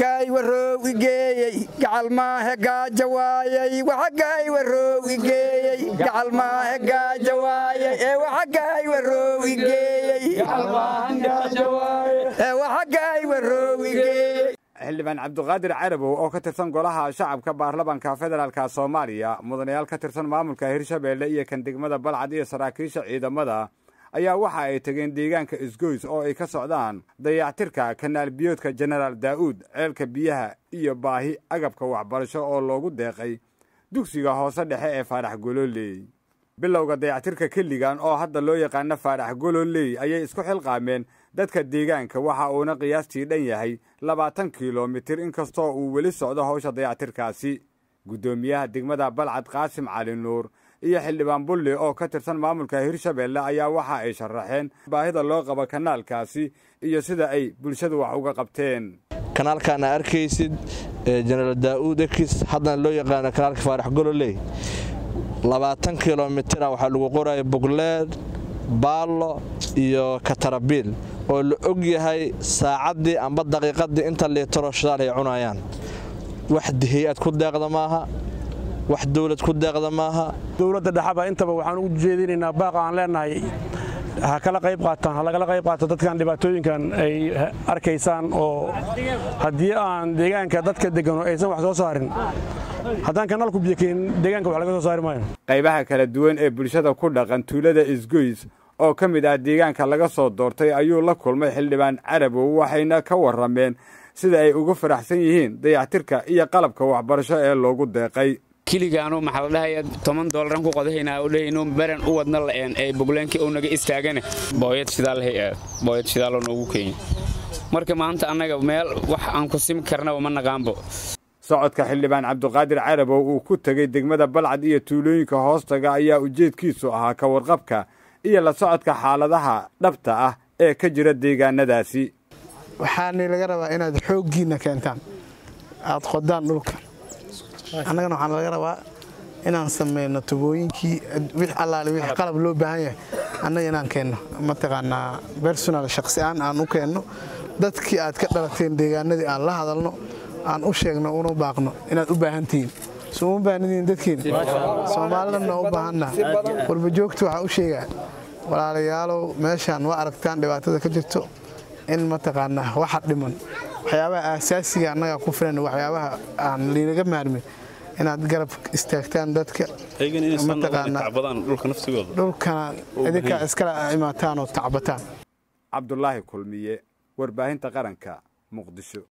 waxagaay waroow igeeyey gacal maahe gaaja waayey waxagaay waroow igeeyey gacal maahe gaaja waayey ee waxagaay waroow igeeyey ee waxagaay waroow igeeyey xildhibaan cabduqaadir carabow oo ka tirsan golaha shacabka baarlamanka federaalka soomaaliya mudanayaal ka tirsan maamulka hirshabeelle iyo kan degmada balcad iyo saraakiisha ciidamada ayaa waxa ay tegeen deegaanka isgoys oo ay ka socdaan dayactirka kanaal biyoodka jenaraal daa'uud ceelka biyaha iyo baahi agabka waxbarasho oo loogu deeqay dugsiga hoose dhexe ee faarax gololey bilowga dayactirka keligan oo hadda loo yaqaano faarax gololey ayay isku xilqaameen dadka deegaanka waxa uuna qiyaastii dhan yahay labaatan kilomitir inkastoo uu weli socdo hawsha dayactirkaasi guddoomiyaha degmada balcad qaasim cali nuur iyo xildhibaan bulli oo ka tirsan maamulka hirshabeelle ayaa waxa ay sharaxeen baahida loo qabo kanaalkaasi iyo sida ay bulshadu wax uga qabteen kanaalkaana arkaysid jenaraal daa'uud ekis haddana loo yaqaano kanaalka faarax gololey labaatan kilomitira waxaa lagu qoraya bugleed baallo iyo katarabiil oo la og yahay saacaddii amba daqiiqaddii inta liitaro shidaal ay cunayaan wax hay-ad ku deeqda maaha wax dowlad ku deeqda maaha dowladda dhexaba intaba waxaan ugu jeedinaynaa baaqa aan leenahay ha kala qayb qaataan ha lagala qayb qaato dadkan dhibaatooyinkan ay arkaysaan oo haddii aan deegaanka dadka degano aysan wax soo saarin haddaan kanaalku biyokeen deegaanka wax laga soo saari maayo qaybaha kala duwan ee bulshada ku dhaqan tuulada isgoys oo ka mid ah deegaanka laga soo doortay ayuu la kulmay xildhibaan carabow waxayna ka warrameen sida ay ugu faraxsan yihiin dayactirka iyo qalabka waxbarasho ee loogu deeqay kiligaanu maxaa la dhahaya toban doollaran ku qodahaynaa oo dhahayno baran u wadna la'een ee bugleenkii uu naga istaagane booyad shidaalahay aad booyad shidaaloo noogu keenya marka maanta annaga meel wax aan ku simi karnaba ma naqaanbo socodka xildhibaan cabduqaadir carabow uu ku tegey degmada balcad iyo tuulooyinka hoostaga ayaa ujeedkiisu ahaa ka warqabka iyo la socodka xaaladaha dhabta ah ee ka jira deegaanadaasi waxaana laga rabaa inaad xooggiinna keentaan aad qodaan dhulka annagana waxaan laga rabaa inaan samayno tubooyinkii wix allaale wix qalab loo baahan yahay annaga inaan keenno mataqaanaa bersonal shaqsi-aan aan u keenno dadkii aad ka dhalateen deegaanadii aan la hadalno aan u sheegno una baaqno inaad u baahan tihiin soo uma baahnidiin dadkiina soomaalidana u baahanna warbajoogta waxaa u sheegaa walaalayaalow meeshaan waa aragtaan dhibaatada ka jirto in mataqaanaa waxa dhiman waxyaabaha aasaasiga annagaa ku filan waxyaabaha aan liinaga maarmin inaad garab istaagtaan dadka dhulkana idinkaa iskala imaataan oo tacbataan cabdulaahi kulmiye warbaahinta qaranka muqdisho